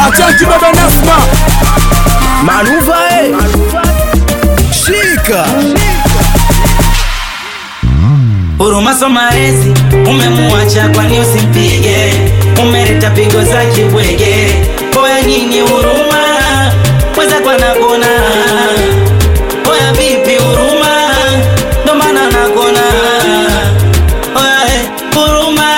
Achanti baba Nasma Manuva eh. Shika Huruma Somarezi umemuacha, kwani usimpige? Umeleta pigo za kibwege, oya nini huruma? Weza kwa nakona, oya vipi huruma? Ndo maana nakona, oya eh, huruma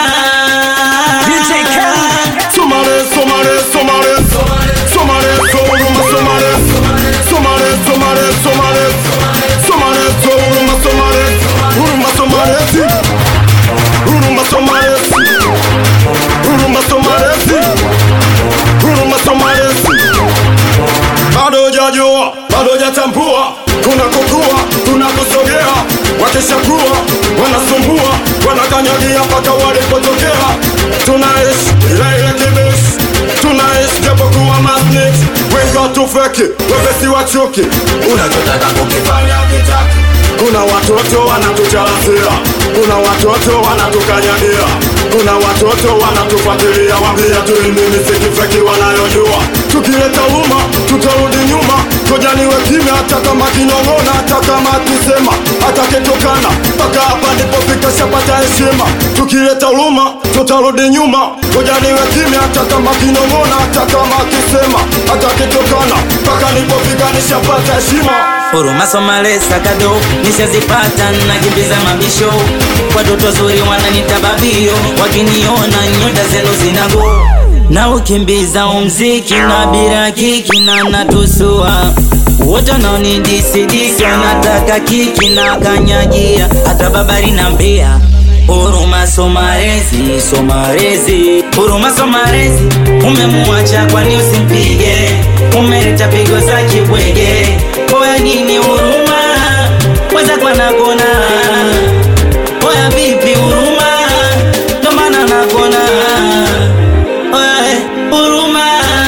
Somare, somare, somare, somare, soruma, somare, somare, somare, somare, somare, soruma, somare, uruma, somare, uruma, somare, uruma, somare, uruma, somare. Bado hujajua, bado hujatambua, tunakokua, tunakusogea, wakishakuwa wanasumbua, wanakanyagia mpaka walipotokea. Tunaishi ile ile kibishi, tunaishi japokuwa masnitch, wengi watufeki, wepesi wachuki, unachotaka kukifanya kitaki. Kuna watoto wanatucharazia, kuna watoto wanatukanyagia, kuna watoto wanatufuatilia, wambia tu nini sikifeki wanayojua. Tukileta uma tutarudi nyuma, koja niwe kimya, hata kama kinong'ona, hata kama akisema, hata kitokana, mpaka hapa nilipofika shapata heshima. Tukileta huruma tutarudi nyuma, koja niwe kimya, hata kama kinong'ona, hata kama akisema, hata kitokana, mpaka nilipofika nishapata heshima. Huruma Somalesa kado nishazipata, nakimbiza mabisho, watoto wazuri wananita babio, wakiniona nyota zenu zinago na ukimbiza umziki na bila kiki na natusua wote wanaonidisidisi wanataka kiki na kanyagia, hata babari na mbea Huruma Somarezi, Somarezi, Huruma Somarezi, umemuacha kwani usimpige? Umeleta pigo za kibwege, oya nini huruma? Weza kwa nakona, oya vipi huruma? Ndo maana nakona, oya eh, huruma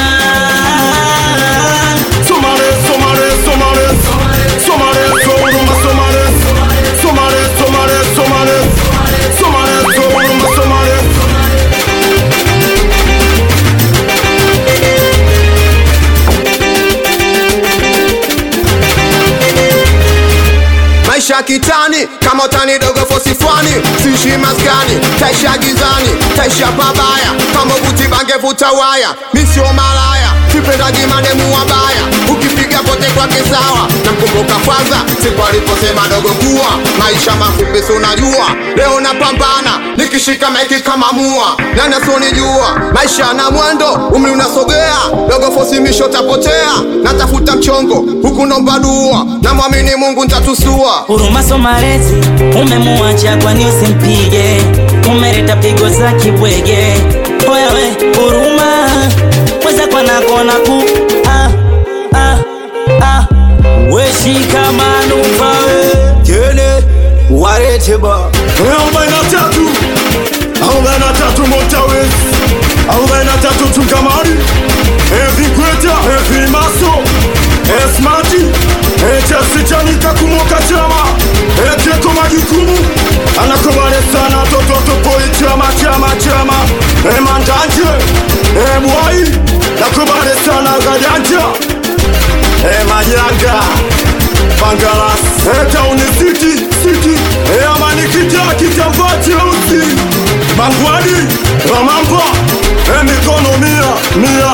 Somare, somare, somare, somare, soruma, somare, somare, somare, somare, somare, soruma, somare. maisha kitani kama utani dogo fosifwani sishi maskani taisha gizani taisha pabaya kama buti bange vuta waya misio malaya sipendaji mademu wabaya ukipiga pote kwake sawa namkumbuka kwanza siku aliposema dogo kuwa maisha mafupi si unajua leo napambana nikishika maiki kama mua nani asionijua maisha na mwendo umri unasogea dogo fosimisho tapotea natafuta mchongo huku nomba dua namwamini mungu ntatusua Huruma Somarezi, umemuacha kwani usimpige? Umeleta pigo za kibwege, oya we huruma, weza kwa nakona ku ah, ah, ah. Weshika manufa we Kene Warete ba arobaini na tatu arobaini na tatu Motawezi arobaini na tatu Tungamari Evi Kweta Evi Maso Esmati Echasichanika kumoka chama Ekeko majukumu anakobale sana tototopoi chama chama chama Emandanje Ebwai nakobale sana Gadanja Emanyanga Bangalas Etauni City City Eamanikita kitambaa cheusi Bangwadi Ramamba Emikono mia mia